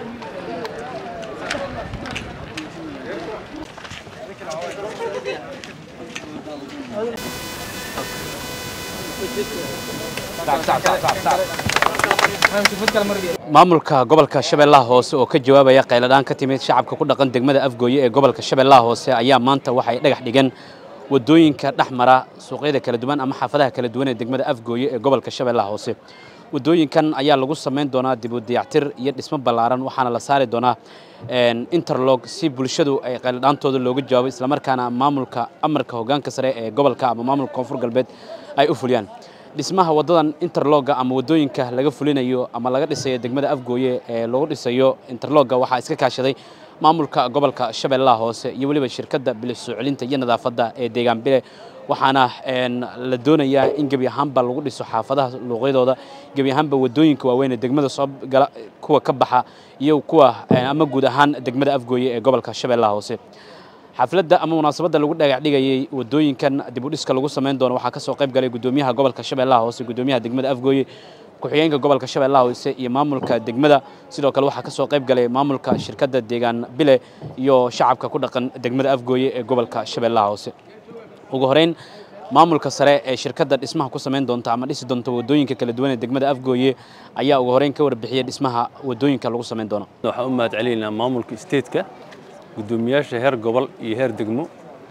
maamulka gobolka shabeellaha hoose oo ka jawaabaya qayladhaan ka timid shacabka ku dhaqan degmada afgooye ee gobolka shabeellaha hoose ayaa maanta waxay dhagax dhigeen wadooyinka dhex mara suuqyada kala duwan ama xaafadaha kala duwan ee degmada afgooye ee gobolka shabeellaha hoose wadooyinkan ayaa lagu samayn doonaa dib u dayactir iyo dhismo ballaaran waxaana la saari doonaa interlog si bulshadu ay qayladhaantooda looga jawaabo islamarkaana maamulka amarka hoggaanka sare ee gobolka ama maamulka koonfur galbeed ay u fuliyaan dhismaha waddadan interlogga ama waddooyinka laga fulinayo ama laga dhisayo degmada afgooye ee lagu dhisayo interlogga waxaa iska kaashaday maamulka gobolka shabeellaha hoose iyo weliba shirkadda bilis soo celinta iyo nadaafadda ee deegaan bile waxaana la doonayaa in gebi ahaanba lagu dhiso xaafadaha luuqyadooda gebi ahaanba waddooyinka waaweyn ee degmada soo gala kuwa ka baxa iyo kuwa ama guud ahaan degmada afgooye ee gobolka shabeellaha hoose xafladda ama munaasabadda lagu dhagax dhigayay wadooyinkan dib u dhiska lagu samayn doono waxaa ka soo qayb galay guddoomiyaha gobolka shabeellaha hoose guddoomiyaha degmada afgooye ku-xigeenka gobolka shabeellaha hoose iyo maamulka degmada sidoo kale waxaa ka soo qayb galay maamulka shirkadda deegaan bile iyo shacabka ku dhaqan degmada afgooye ee gobolka shabeellaha hoose ugu horeyn maamulka sare ee shirkadda dhismaha ku samayn doonta ama dhisi doonta wadooyinka kala duwan ee degmada afgooye ayaa ugu horeyn ka warbixiyey dhismaha wadooyinka lagu samayn doono waxaan u mahad celinaynaa maamulka statetka guddoomiyaasha heer gobol iyo heer degmo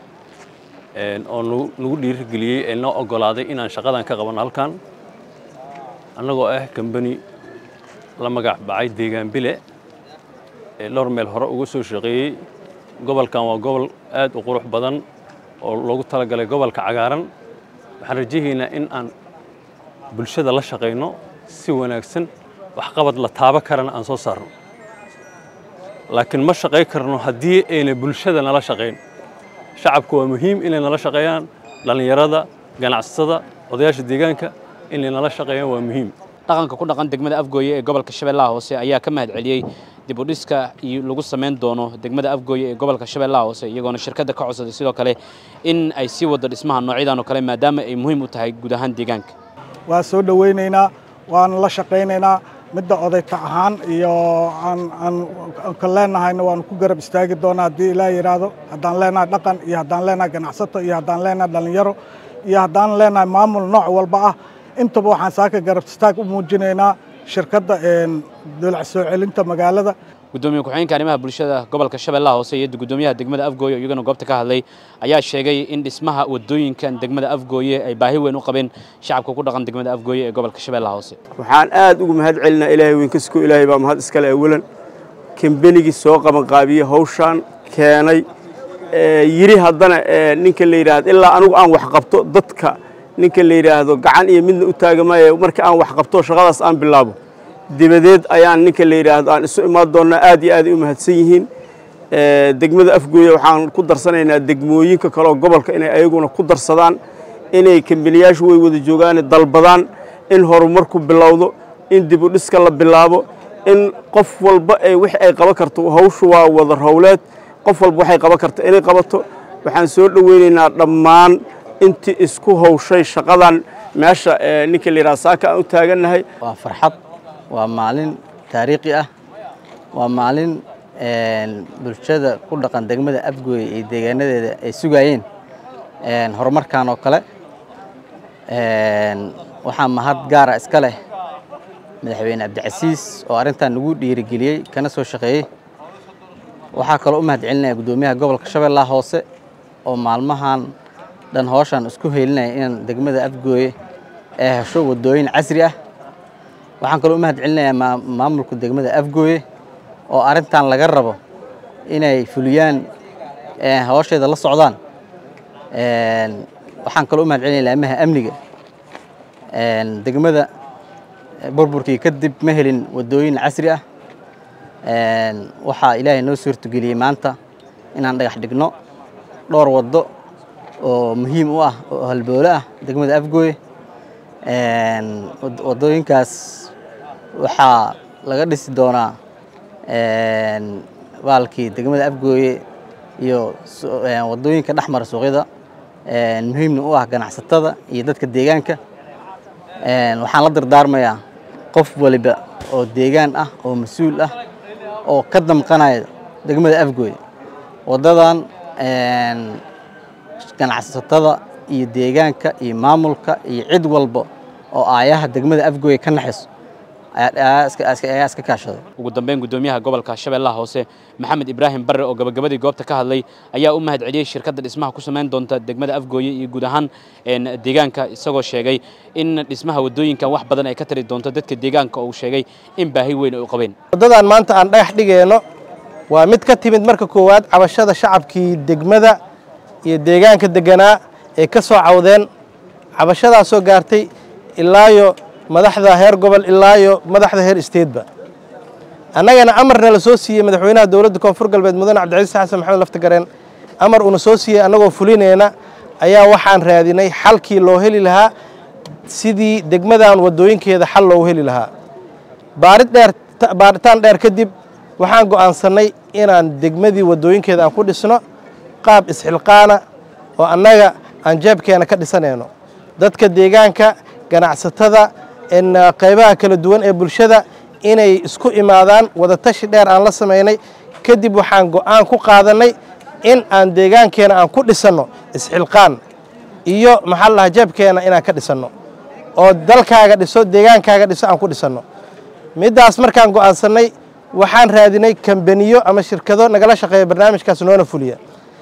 oo nagu dhiirigeliyey ee noo oggolaaday inaan shaqadan ka qabanno halkan annagoo ah kambani la magac bacay deegaan bile ee dhowr meel hore uga soo shaqeeyey gobolkan waa gobol aad u qurux badan oo loogu talagalay gobolka cagaaran waxaan rajahaynaa in aan bulshada la shaqayno si wanaagsan waxqabad la taabo karana aan soo saarno laakiin ma shaqay karno haddii ayna bulshada nala shaqayn shacabku waa muhiim inay nala shaqeeyaan dhallinyarada ganacsatada odayaasha deegaanka inay nala shaqeeyaan waa muhiim dhaqanka ku dhaqan degmada afgooye ee gobolka shabeellaha hoose ayaa ka mahad celiyey dib u dhiska iyo lagu samayn doono degmada afgooye ee gobolka shabeellaha hoose iyagoona shirkadda ka codsaday sidoo kale in ay sii waddo dhismaha noocyadan oo kale maadaama ay muhiim u tahay guud ahaan deegaanka waa soo dhowaynaynaa waana la shaqaynaynaa midda odayka ahaan iyo aan ka leenahayna waanu ku garab istaagi doonaa haddii ilaa yidhaahdo haddaan leenahay dhaqan iyo haddaan leenahay ganacsato iyo haddaan leenahay dhallinyaro iyo haddaan leenahay maamul nooc walba ah intaba waxaan saaka garab istaag u muujinaynaa shirkadda dolac soo celinta magaalada gudoomiye ku-xigeenka arrimaha bulshada gobolka shabeellaha hoose iyo guddoomiyaha degmada afgooye iyagana goobta ka hadlay ayaa sheegay in dhismaha wadooyinkan degmada afgooye ay baahi weyn u qabeen shacabka ku dhaqan degmada afgooye ee gobolka shabeellaha hoose waxaan aad ugu mahad celinaa ilaahay weyn kasko ilaahay baa mahad iskale awalan kambenigii soo qabanqaabiyey hawshaan keenay yiri haddana ninka la yidhaahdo ilaa anigu aan wax qabto dadka ninka la yidhaahdo gacan iyo midna u taagamaaye marka aan wax qabto shaqadaas aan bilaabo dibadeed ayaan ninka la yidhaahdo aan isu imaan doonnaa aad iyo aad ay u mahadsan yihiin degmada afgooye waxaan ku darsanaynaa degmooyinka kaleoo gobolka inay ayaguna ku darsadaan inay kambaniyaashu way wada joogaan dalbadaan in horumarku bilowdo in dib u dhiska la bilaabo in qof walba ay wix ay qaban karto hawshu waa wada howleed qof walba waxay qaban karto inay qabato waxaan soo dhoweynaynaa dhammaan intii isku hawshay shaqadan meesha ninka la yidhaha saaka aan u taagannahay waa farxad waa maalin taariikhi ah waa maalin bulshada ku dhaqan degmada afgooye iyo deegaanadeeda ay sugayeen horumarkan oo kale waxaa mahad gaara iska leh madaxweyne cabdicasiis oo arrintan nagu dhiirigeliyey kana soo shaqeeyey waxaa kaloo u mahad celinaya guddoomiyaha gobolka shabeellaha hoose oo maalmahan dhan hooshaan isku heelinaya inaan degmada afgooye ee hesho waddooyin casri ah waxaan kaloo u mahad celinayaa maamulka degmada afgooye oo arrintan laga rabo inay fuliyaan hawsheeda la socdaan waxaan kaloo u mahad celinaya laamaha amniga degmada burburkii kadib ma helin waddooyin casri ah waxaa ilaahay noo suurtageliyey maanta inaan dhagax dhigno dhowr waddo oo muhiim u ah oo halboole ah degmada afgooye waddooyinkaas waxaa laga dhisi doonaa baalkii degmada afgooye iyo waddooyinka dhex mara suuqyada muhiimna u ah ganacsatada iyo dadka deegaanka waxaan la dardaarmayaa qof waliba oo deegaan ah oo mas-uul ah oo ka damqanaya degmada afgooye waddadan ganacsatada iyo deegaanka iyo maamulka iyo cid walba oo aayaha degmada afgooye ka naxayso ayaa iska kaashaday ugu dambeyn guddoomiyaha gobolka shabeellaha hoose maxamed ibraahim barre oo gabagabadii goobta ka hadlay ayaa u mahad celiyey shirkadda dhismaha ku samayn doonta degmada afgooye iyo guud ahaan deegaanka isagoo sheegay in dhismaha waddooyinkan wax badan ay ka tari doonto dadka deegaanka oo uu sheegay in baahi weyn ay u qabeen waddadan maanta aan dhagax dhigayno waa mid ka timid marka koowaad cabashada shacabkii degmada iyo deegaanka deganaa ee ka soo cawdeen cabashadaasoo gaartay ilaayo madaxda heer gobol ilaayo madaxda heer isteedba annagana amarna la soo siiyey madaxweynaha dowladda koonfur galbeed mudane cabdicasiis xasan maxamed laftagareen amar uuna soo siiyey annagoo fulinayna ayaa waxaan raadinay xalkii loo heli lahaa sidii degmadan waddooyinkeeda xal loogu heli lahaa baarid dheer baaritaan dheer kadib waxaan go'aansannay inaan degmadii waddooyinkeeda aan ku dhisno qaab isxilqaana oo annaga aan jeebkeena ka dhisanayno dadka deegaanka ganacsatada qaybaha kala duwan ee bulshada inay isku imaadaan wadatashi dheer aan la samaynay kadib waxaan go'aan ku qaadannay in aan deegaankeena aan ku dhisanno isxilqaan iyo maxaa la dhahaa jeebkeena inaan ka dhisanno oo dalkaaga dhiso deegaankaaga dhiso aan ku dhisanno middaas markaan go'aansannay waxaan raadinay kambaniyo ama shirkado nagala shaqeeya barnaamijkaas noona fuliya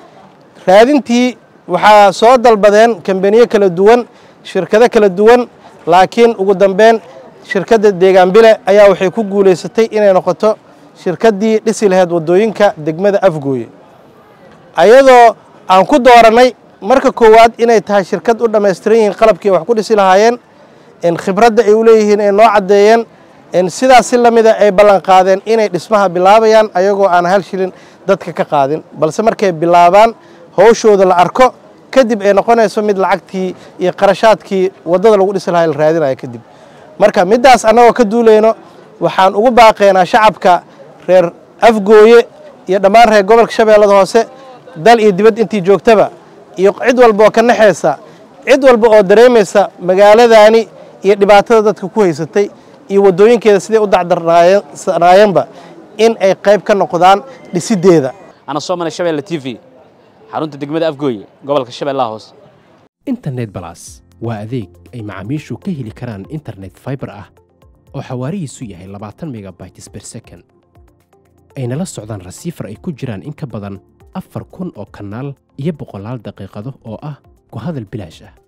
raadintii waxaa soo dalbadeen kambaniyo kala duwan shirkado kala duwan laakiin ugu dambeyn shirkadda deegaan bile ayaa waxay ku guulaysatay inay noqoto shirkaddii dhisi lahayd waddooyinka degmada afgooye ayadoo aan ku doorannay marka koowaad inay tahay shirkad u dhammaystiran yihiin qalabkii wax ku dhisi lahaayeen khibradda ay u leeyihiin ay noo caddeeyeen sidaas si la mida ay ballan qaadeen inay dhismaha bilaabayaan ayagoo aan hal shilin dadka ka qaadin balse markay bilaabaan howshooda la arko kadib ay noqonayso mid lacagtii iyo qarashaadkii waddada lagu dhisi lahaa la raadinaya kadib marka middaas annagoo ka duulayno waxaan ugu baaqaynaa shacabka reer afgooye iyo dhammaan reer gobolka shabeellada hoose dal iyo dibad intii joogtaba iyo cid walba oo ka naxaysa cid walba oo dareemaysa magaaladaani iyo dhibaatada dadka ku haysatay iyo waddooyinkeeda siday u dacdarnaayeenba in ay qayb ka noqdaan dhisiddeeda ana soo maray shabeelle t v xarunta degmada afgooye gobolka shabeellaha hoose internet balas waa adeeg ay macaamiishu ka heli karaan internet faibar ah oo xawaarihiisu yahay labaatan megabytes ber second ayna la socdaan rasiifar ay ku jiraan in ka badan afar kun oo kanaal iyo boqolaal daqiiqado oo ah ku hadal bilaash ah